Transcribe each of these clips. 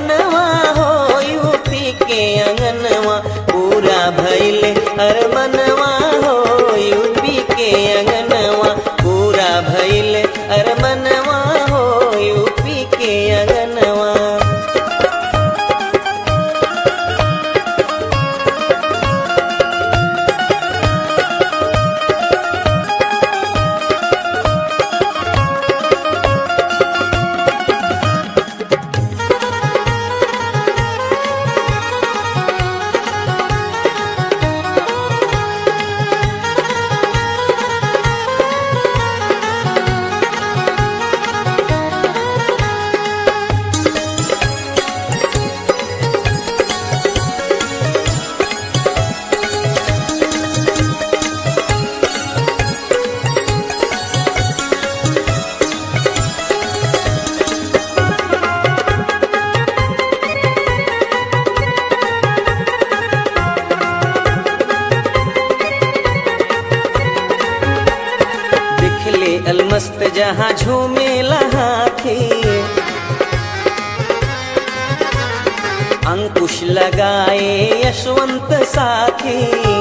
अरमनवा हो यूपी के अंगनवा पूरा भइल अरमनवा हो यूपी के अंगनवा पूरा भइल अरमनवा हो यूपी के अंगनवा दिखले अलमस्त जहाँ झूमे हाथी अंकुश लगाए यशवंत साथी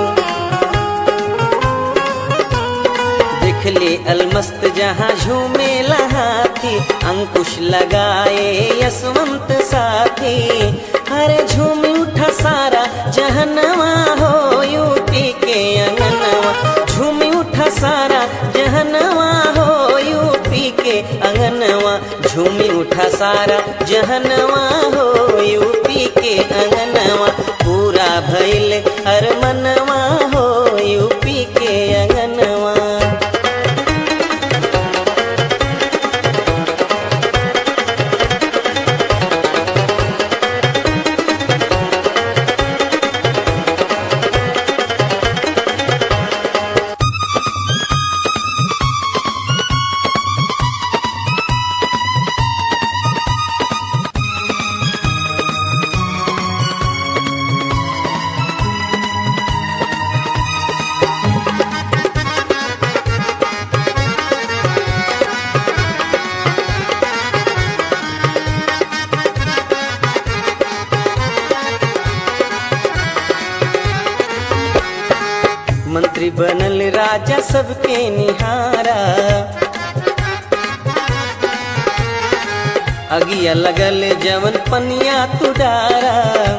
दिखले अलमस्त जहाँ झूमे हाथी अंकुश लगाए यशवंत साथी हरे झूम उठा सारा जहनवा हो यूपी के अंगनवा झूम उठा सारा जहनवा हो यूपी के अंगनवा झूमी उठा सारा जहनवा हो यूपी के अंगनवा पूरा भइल अरमनवा हो यूपी के अंगनवा मंत्री बनल राजा सबके निहारा अगिया लगल जवन पनिया तुडारा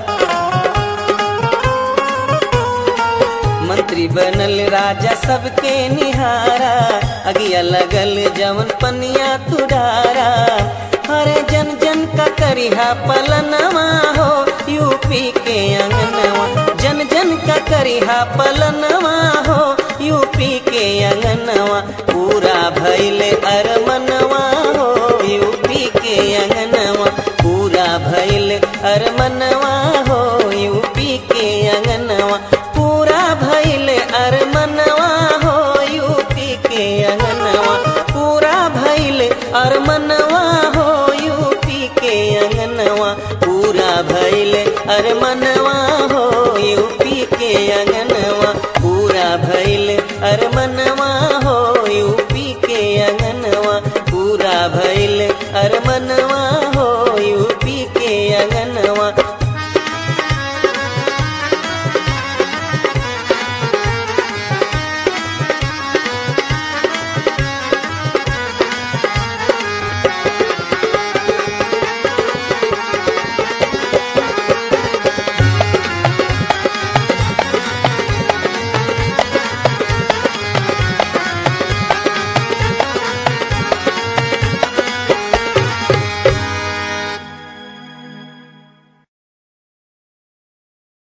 मंत्री बनल राजा सबके निहारा अगिया लगल जवन पनिया तुडारा हरे जन जन का करिहा पलनवा हो यूपी के अंगनवा जन जन का करिहा पलनवा हो यूपी के अंगनवा पूरा भइल अरमनवा हो यूपी के अंगनवा पूरा भइल अरमनवा हो यूपी के अंगनवा पूरा भइल अरमनवा हो यूपी के अंगनवा पूरा भइल अरमनवा हो यूपी के अंगनवा पूरा भइल अरमनवा हो यूपी के अंगनवा पूरा भइल अरमनवा हो यूपी के अंगनवा पूरा भइल अरमनवा